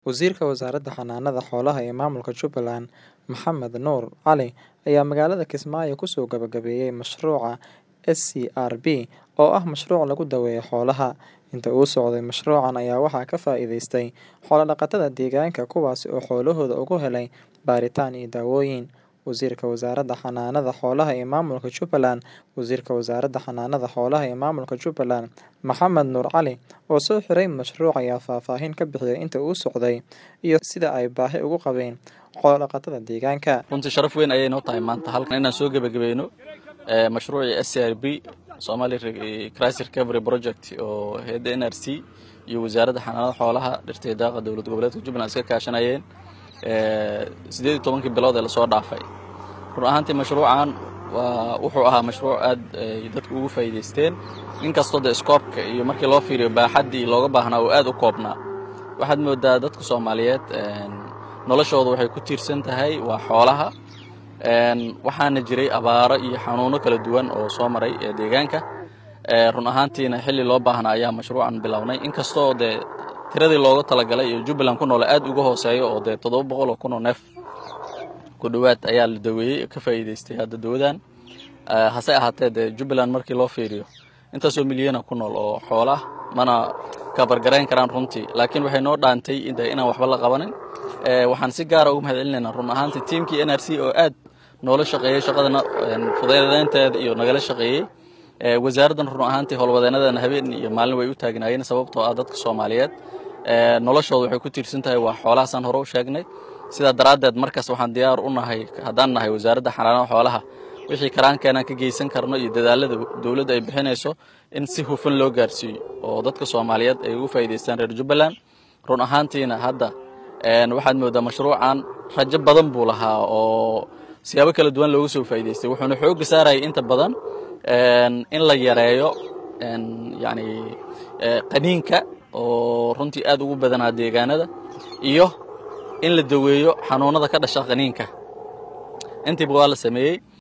Wasiirka Wasaaradda Xanaanada Xoolaha ee Maamulka Jubbaland Maxamed Nuur Cali ayaa magaalada Kismaayo ku soo gabagabeeyay mashruuca SCRB oo ah mashruuc lagu daweeyo xoolaha. Inta uu socday mashruucan ayaa waxaa ka faa'iidaystay xoolo-dhaqatada deegaanka kuwaas oo xoolahooda uga helay baaritaan iyo daawooyin. Wasiirka Wasaaradda Xanaanada Xoolaha ee Maamulka Jubbaland Wasiirka Wasaaradda Xanaanada Xoolaha ee Maamulka Jubbaland Maxamed Nuur Cali oo soo xiray mashruuca ayaa faahfaahin ka bixiyay inta uu socday iyo sida ay baahi ugu qabeen xoolo-dhaqatada deegaanka. runtii sharaf weyn ayay noo tahay maanta halkan inaan soo gebagabayno mashruucii s c r b Somali Crisis Recovery Project oo hay'adda NRC iyo wasaaradda xanaanada xoolaha dhirta iyo daaqa dowlad goboleedka Jubbaland iska kaashanayeen sideed iyo tobankii bilood ee lasoo dhaafay run ahaantii mashruucan waa wuxuu ahaa mashruuc aad ay dadku ugu faa'iidaysteen inkastoo dee iskoobka iyo markii loo fiiriyo baaxaddii looga baahnaa oo aad u koobnaa waxaad moodaa dadka soomaaliyeed noloshooda waxay ku tiirsan tahay waa xoolaha waxaana jiray abaaro iyo xanuuno kala duwan oo soo maray ee deegaanka run ahaantiina xilli loo baahnaa ayaa mashruucan bilownay inkastoo dee tiradii looga talagalay iyo jubbaland ku noole aad uga hooseeyo oo dee toddoba boqol oo kun oo neef ku dhowaad ayaa la daweeyey ka faa'iidaystay hadda dawadan hase ahaatee dee jubbaland markii loo fiiriyo intaasoo milyana ku nool oo xoola mana kabargarayn karaan runtii laakiin waxay noo dhaantay inaan waxba la qabanin waxaan si gaara uga mahad celinaynaa run ahaantii tiimkii n r c oo aad noola shaqeeyey shaqadana fudeedeynteeda iyo nagala shaqeeyey wasaaraddan run ahaantii howlwadeenadana habeen iyo maalin way u taagnaayeen sababtoo ah dadka soomaaliyeed noloshooda waxay ku tiirsan tahay waa xoolahaasaan hore u sheegnay sidaa daraaddeed markaas waxaan diyaar u nahay haddaan nahay wasaaradda xanaanada xoolaha wixii karaankeenaan ka geysan karno iyo dadaalada dowladda ay bixinayso in si hufan loo gaarsiiyo oo dadka soomaaliyeed ay ugu faa'iidaystaan reer jubbaland run ahaantiina hadda waxaad moodaa mashruucan rajo badan buu lahaa oo siyaabo kala duwan looga soo faa'iidaystay wuxuuna xoogga saarayay inta badan in la yareeyo yani qaniinka oo runtii aad ugu badanaa deegaanada iyo in la daweeyo xanuunada ka dhasha qaniinka intiiba waa la sameeyey